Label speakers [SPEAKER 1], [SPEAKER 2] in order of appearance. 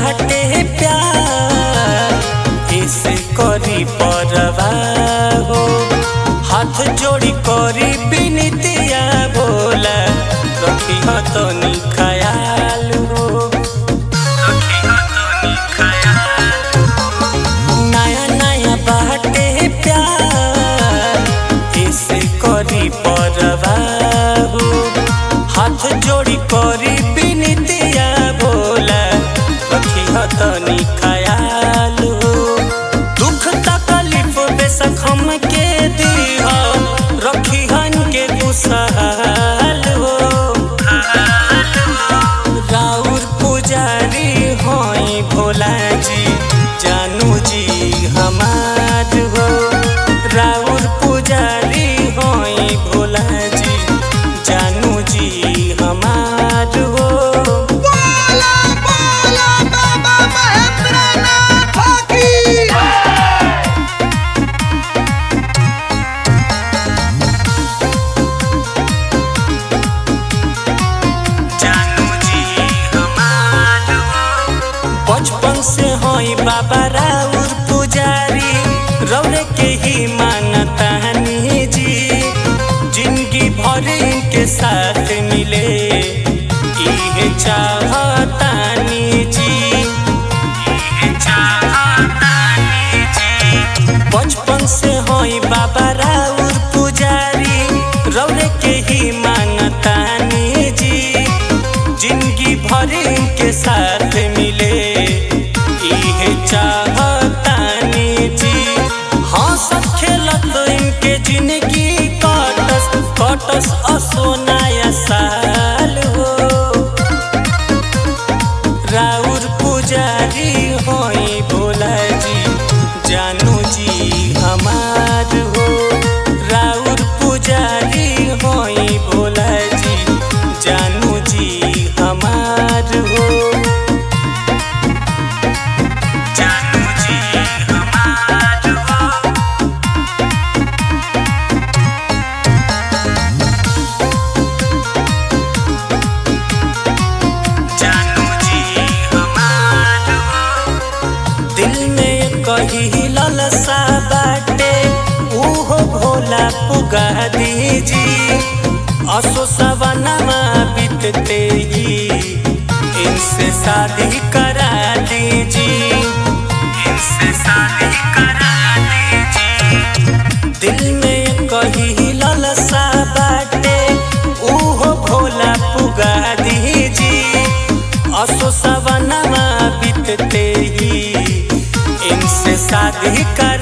[SPEAKER 1] बाटे प्यार इसे करी परवा हो हाथ जोड़ी करी बिनतिया बोला रखी तनी ख्याल हो रखी तनी ख्याल नया नया बाटे प्यार इसे करी परवा हो हाथ जोड़ी करी बिनतिया बोला रखी तनी ख्याल हो दुख तकलीफ बेशक हम के दीह रखी हन के खुशहाल हो राउर पुजारी होई भोला जी जानू जी हमार हो राउर पुजारी होई भोला जी जानू जी हमार हो
[SPEAKER 2] बोला बोला बाबा महेंद्रनाथ की
[SPEAKER 1] जानू जी हमार बचपन से होई बाबा राउर पुजारी रौरे के ही मानतानी जी जिंदगी भर इनके साथ मिले इहे चाहतानी जी इहे चाहतानी जी बचपन से होई बाबा राउर पुजारी रौरे के ही मानतानी जी जिंदगी भर इनके साथ मिले इहे चाहतानी जी हंसत खेलत इनके जिंदगी कटस कटस असोनाया साल हो राउर पुजारी होई भोला जी जानू जी हमार हो राउर पुजारी होई भोला जी जानू जी हमार हो जानू जी हमार हो जानू जी हमार हो दिल में कही ललसा बाटे उहो भोला पुगा दीजी असो सवनमा बीतते ही इनसे शादी करा दीजी इनसे शादी करा दीजी दिल में कही ललसा बाटे उहो भोला पुगा दीजी असो सवनमा बीतते ही इनसे शादी कर